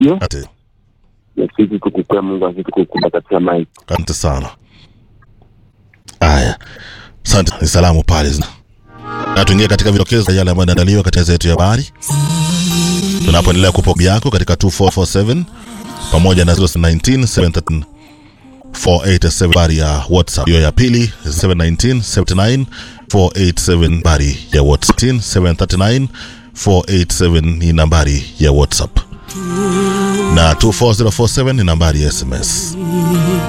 hiyo Ate, na sisi tukukua Mungu azidi kukunda katika maisha. asante sana. Haya, asante. Ni salamu pale zina na tuingie katika vidokezo yale ambayo yanaandaliwa katika meza yetu ya habari, tunapoendelea kupoa yako katika 2447 pamoja na 019 713 487 habari ya WhatsApp. Hiyo ya pili 719 79 487 habari ya WhatsApp. 739 487 ni nambari ya WhatsApp na 24047 ni nambari ya SMS.